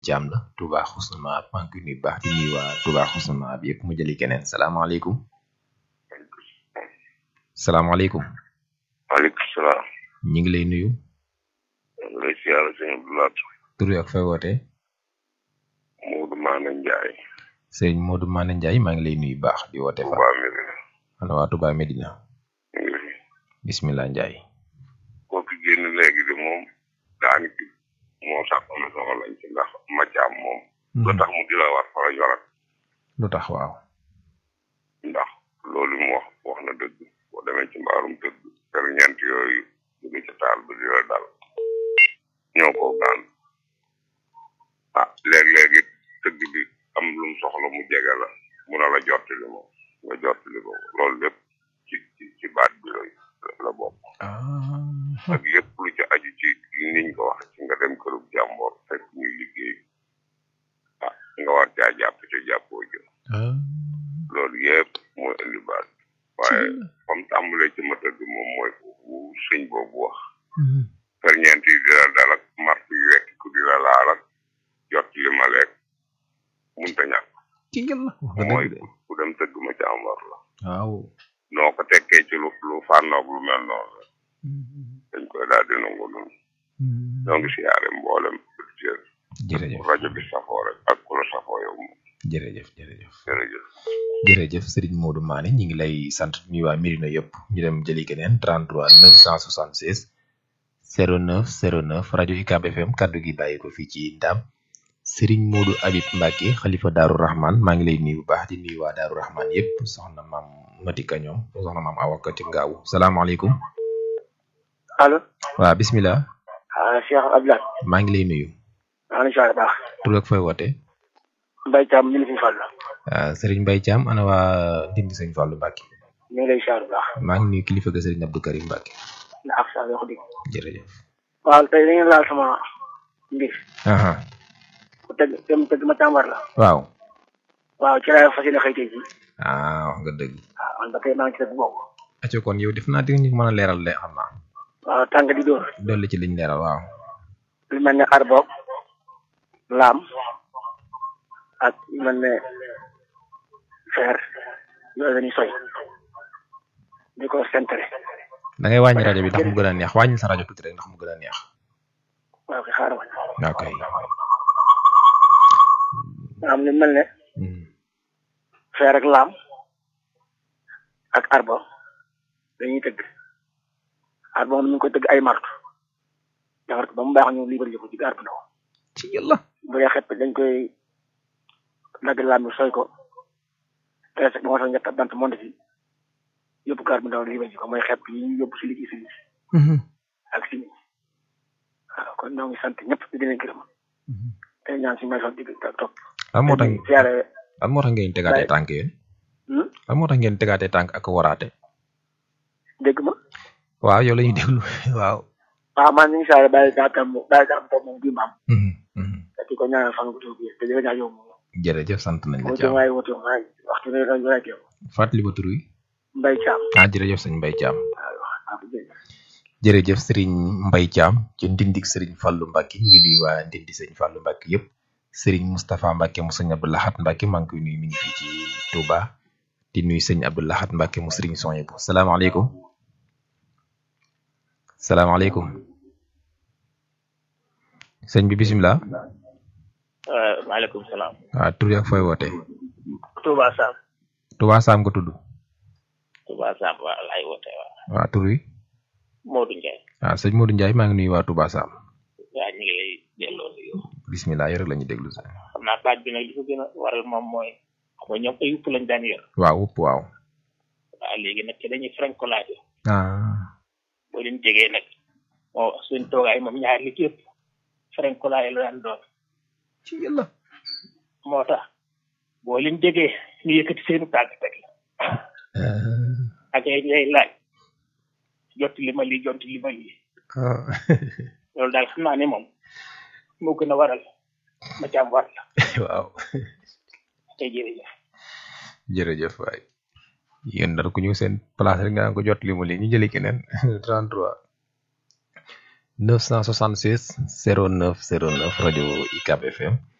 jaam la Touba Xusna Maab maa ngi koy nuyu baax di nuyu waa Touba Xusna Maab yëpp mu jëli keneen salaamaaleykum salaamaaleykum maaleykum salaam. ñu ngi lay nuyu lay siyaare sëñ Abdoulaye. tur wi ak fay wootee Modou Maane Ndiaye. sëñ Modou Mané Ndiaye maa ngi lay nuyu baax di woote fa Touba Mérina. ana waa Touba Medina ñu ngi fi. bismillah Ndiaye kooku génn léegi de moom daanaka moo sax am na soxla lañ ci ndax macaam moom. lu tax mu di la war fa la yorat lu tax waaw ndax loolu mu wax wax na dëgg boo demee ci mbaarum dëgg per ñeent yooyu jóge ca taal ba di la dal ñoo ko gaan ah léeg-léeg it tëgg bi am lu mu soxla mu jege la mu na la jottali moom nga jottali ko loolu lépp ci ci ci baat bi la la bokk ah ak lépp lu ci aju ci niñ ko waxe ci nga dem kërub jàmboor fekk ñuy liggéey ah nga war caa jàpp ca jàppoo jë ah loolu yëpp mooy indi baat bi waaye comme tàmbalee ci ma tëgg moom mooy foofu sëñ boobu wax ferñeent yi di la dal ak mart yu wekk ku di la laal ak jot li ma lekk munta ñàkk ci ngel la wax nga mooy dëgg de ku dem tëgg ma ci am war la waaw noo ko tekkee ci lu lu fànnoog lu mel noonu la dañ koy daal di nangu noonu ñoo ngi siyaare mboolem auditeur jërëjëf rajo bi safoo rek ak ku la safoo yow moom jërëjëf jërëjëf jërëjëf jërëjëf Serigne Modou Mané ñi ngi lay sant di nuyu waa Mirina yëpp ñu dem jëli keneen 33 976 09 09 rajo UCAB FM kaddu gi bàyyi ko fii ci Ndam Serigne Modou Habib Mbacke xalifa Daaru Rahman maa ngi lay nuyu bu baax di nuyu waa Daaru Rahman yëpp soxna maam Matika ñoom soxna maam Awa Ka ci Ngaawu salaamaaleykum allo waa bismillah ah Cheikh Abdoulaye maa ngi lay nuyu maa ngi lay baax tur ak fooy woote Mbaye Thiam ñu ngi fi fàll ah Serigne Mbaye Thiam ana waa Ndindi Sëñ Fallou Mbacke ñu ngi lay siyaar bu baax maa ngi nuyu kilifa ga Serigne Abdou Karim Mbacke na ak sa wax dëgg jërëjëf. waaw tey da ngeen laal sama mbir aha ku tëgg dem tëgg ma tàmbar la waaw waaw ci laay fas yéene xëy tey jii ah wax nga dëgg waaw man ba tey maa ngi ci tëgg boobu acco kon yow def naa di ñu mën a leeral de xam naa waaw tàng di dóor dolli ci liñ leeral waaw lu mel ne arboog laam ak lu mel ne fer yooyu dañuy soy di ko sentere da ngay wàññi rajo bi ndax mu gën a neex wàññi sa rajo tuuti rek ndax mu gën a neex waaw kay xaaral ma ok nga am lu mel ne Hmm. fer ak laam ak arbo dañuy tëgg arbo moom ñu ngi koy tëgg ay martu defar ko ba mu baax ñu libéré ko ci gaar bu ndaw ci yàlla bu dee xepp dañ koy dagg laam bi sooy ko tressé ba moo tax ñett bant monde ci yóbbu gaar bu ndaw libéré ko mooy xepp yi ñu yóbbu si liggéey si ak si waaw kon ñoo ngi sant ñëpp di leen gërëm tey ñaan si may sax digg ak topp lan moo tax di siyaare lan moo tax ngeen tegaatee tànk yéen hmm? lan moo tax ngeen tegaatee tànk ak waraate dégg ma waaw yow la ñuy déglu waaw waaw man ñu ngi siyaare bàyyi daa tam bàyyi daa tam moom bii maam Mhm, mhm. te di ko ñaanal fan gu tuub bi te di ko ñaan yow moom jërëjëf sant nañ la woote Thiam waay woote waay waxtu ne dañu rek yow fàttali ba tur wi Mbaye Thiam ah jërëjëf sëñ Mbaye Thiam waaw waaw jërëjëf. jërëjëf Serigne Mbaye Thiam ci ndindik Serigne Fallou Mbacke ñu ngi nuyu waa ndindi Serigne Fallou Mbacke yëpp Serigne Moustapha Mbacke mu sëñ Abdou Lahat Mbacke maa ngi koy nuyu mi ngi fii ci Touba di nuyu sëñ Abdou Lahat Mbacke mu Serigne Soyebu salaamaaleykum salaamaaleykum sëñ bi bisimilah maaleykum salaam. waaw tur ak fooy woote Touba Sam. Touba Sam nga tudd Touba Sam waaw laay woote waaw. waaw tur wi Modou Ndiaye. waaw sëñ Modou Ndiaye maa ngi nuyu waa Touba Sam waaw ñu ngi lay delloo nuyu. bisimilah yore la ñuy déglu sa xam naa baat bi nag li ko gën a waral moom mooy xam nga ñoom ay yupp lañ daan yor. waaw wupp waaw waaw léegi nag ci dañuy frankolaate ah boo leen jegee nag moo suñ toogaay moom ñaar li ci ëpp frankolaay la daan doon. ci yàlla moo tax boo leen jegee ñu yëkkati seenu tàgg teg la ak ay ngay laaj jot li ma lii jot li ma lii ah loolu daal xam naa ne moom moo gën a waral ma ci am war la waaw tey jërëjëf jërëjëf waay yéen dara ku ñëw seen place rek nga naan ko jot li mu lii ñu jëli keneen 33 976 09 09 rajo UCAB FM